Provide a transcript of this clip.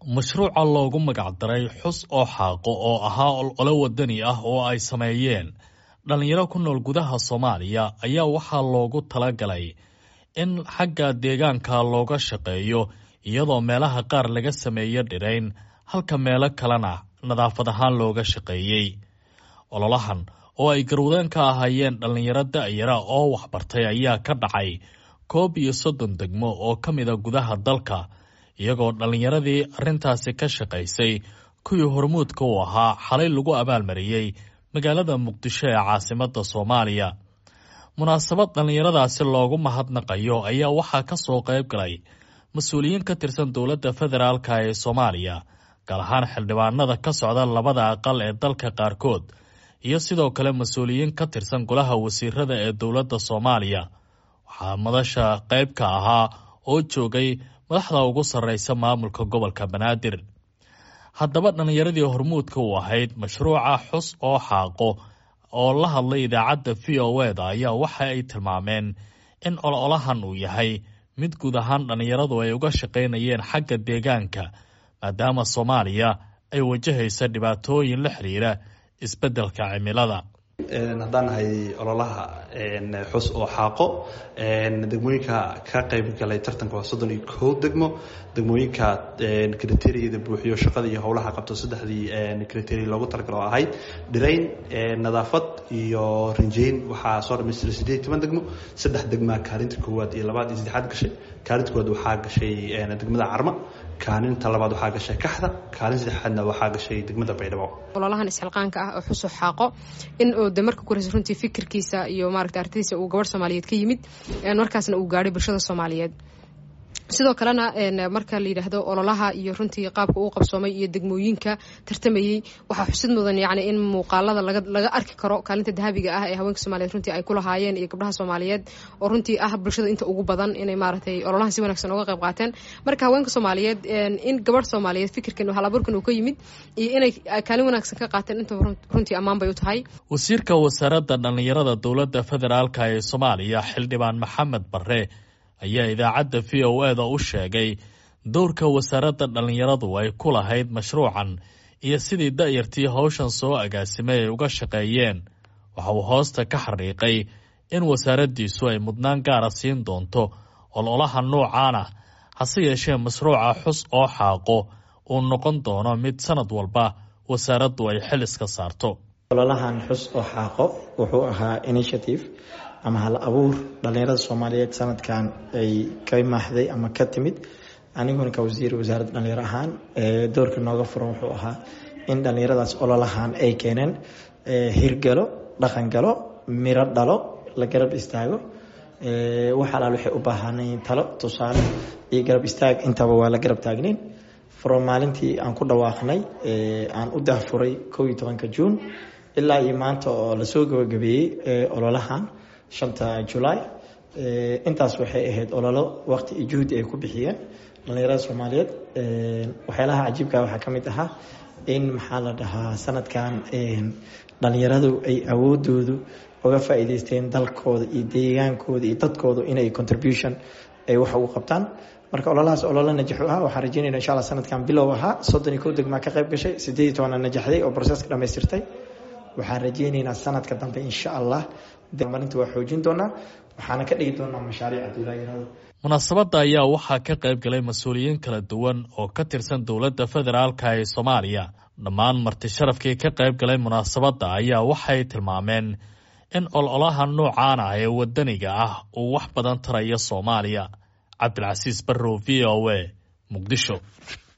mashruuca loogu magacdaray xus oo xaaqo oo ahaa olole wadani ah oo ay sameeyeen dhallinyaro ku nool gudaha soomaaliya ayaa waxaa loogu talagalay in xagga deegaanka looga shaqeeyo iyadoo meelaha qaar laga sameeyo dhirayn halka meelo kalena nadaafad ahaan looga shaqeeyey ololahan oo ay garwadeen ka ahaayeen dhallinyaro da'yara oo waxbartay ayaa ka dhacay koob iyo soddon degmo oo ka mida gudaha dalka iyagoo dhallinyaradii arrintaasi ka shaqaysay kuwii hormuudka u ahaa xalay lagu abaalmariyey magaalada muqdisho ee caasimadda soomaaliya munaasabad dhallinyaradaasi loogu mahadnaqayo ayaa waxaa ka soo qayb galay mas-uuliyiin ka tirsan dowladda federaalka ee soomaaliya gaar ahaan xildhibaanada ka socda labada aqal ee dalka qaarkood iyo sidoo kale mas-uuliyiin ka tirsan golaha wasiirada ee dowladda soomaaliya waxaa madasha qayb ka ahaa oo joogay madaxda ugu sarreysa maamulka gobolka banaadir haddaba dhallinyaradii hormuudka u ahayd mashruuca xus oo xaaqo oo la hadlay idaacadda v o eda ayaa waxa ay tilmaameen in ololahan uu yahay mid guud ahaan dhallinyaradu ay uga shaqaynayeen xagga deegaanka maadaama soomaaliya ay wajahaysa dhibaatooyin la xiriira isbeddelka cimilada haddaan nahay ololaha xus oo xaaqo degmooyinka ka qayb galay tartanka waa soddon iyo kow degmo degmooyinka kriteriyada buuxiyo shaqada iyo howlaha qabto saddexdii kriteria loogu talagalo oo ahayd dhirayn nadaafad iyo rinjeyn waxaa soo dhamaystira sideed toban degmo saddex degmaa kaalinta koowaad iyo labaad iyo saddexaad gashay kaalinta koowaad waxaa gashay degmada carma kaalinta labaad waxaa gashay kaxda kaalin saddexaadna waxaa gashay degmada baydhabo ololahan isxilqaanka ah oo xuso xaaqo in uu de marka koreysa runtii fikirkiisa iyo maaragta artadiisa uu gabadh soomaaliyeed ka yimid markaasna uu gaadhay bulshada soomaaliyeed sidoo kalena marka la yidhaahdo ololaha iyo runtii qaabka uu qabsoomay iyo degmooyinka tartamayey waxaa xusid mudan yani in muuqaalada laga arki karo kaalinta dahabiga ah ee haweenka soomaliyeed runtii ay ku lahaayeen iyo gabdhaha soomaaliyeed oo runtii ah bulshada inta ugu badan inay maaragtay ololahan si wanaagsan uga qayb qaateen marka haweenka soomaaliyeed in gabadh soomaaliyeed fikirkan halaburkan uu ka yimid iyo inay kaalin wanaagsan ka qaateen inta runtii ammaan bay u tahay wasiirka wasaaradda dhallinyarada dowladda federaalka ee soomaaliya xildhibaan maxamed barre ayaa idaacadda v o eda u sheegay dowrka wasaaradda dhallinyaradu ay ku lahayd mashruucan iyo sidii da'yartii howshan soo agaasimay ay uga shaqeeyeen waxa uu hoosta ka xariiqay in wasaaraddiisu ay mudnaan gaara siin doonto ololaha noocaan ah hase yeeshee mashruuca xus oo xaaqo uu noqon doono mid sanad walba wasaaraddu ay xil iska saarto ololahan xus oo xaaqo wuxuu ahaa initiative ama hal abuur dhallinyarada soomaaliyeed sanadkan ay ka maaxday ama ka timid aniguna ka wasiir wasaaradda dhalinyaro ahaan doorka nooga furan wuxuu ahaa in dhallinyaradaas ololahan ay keeneen hirgalo dhaqangalo miro dhalo la garab istaago wax alaal waxay u baahanayn talo tusaale iyo garab istaag intaba waa la garab taagnayn from maalintii aan ku dhawaaqnay aan u dahfuray kow iyo tobanka juun ilaa iyo maanta oo lasoo gabagabeeyey ololahan shanta julaay intaas waxay ahayd ololo waqti iyo juhdi ay ku bixiyeen dhallinyarada soomaaliyeed waxyaalaha cajiibka waxaa ka mid ahaa in maxaa la dhahaa sanadkan dhallinyaradu ay awoodoodu uga faa'iideysteen dalkooda iyo deegaankooda iyo dadkooda inay contribution ay wax ugu qabtaan marka ololahaas ololo najaxu ah waxaan rajeynayna insha alla sanadkan bilow ahaa soddon iyo kow degmaa ka qayb gashay sideed iyo tobanna najaxday oo proseska dhamaystirtay waxaan rajeynaynaa sanadka dambe insha allah marinta waa xoojin doonaa waxaana ka dhigi doonaa mashaariic adulaayarada munaasabadda ayaa waxaa ka qayb galay mas-uuliyiin kala duwan oo ka tirsan dowladda federaalka ee soomaaliya dhammaan marti sharafkii ka qayb galay munaasabadda ayaa waxay tilmaameen in ololaha noocaan ah ee wadaniga ah uu wax badan tarayo soomaaliya cabdilcasiis barrow v o a muqdisho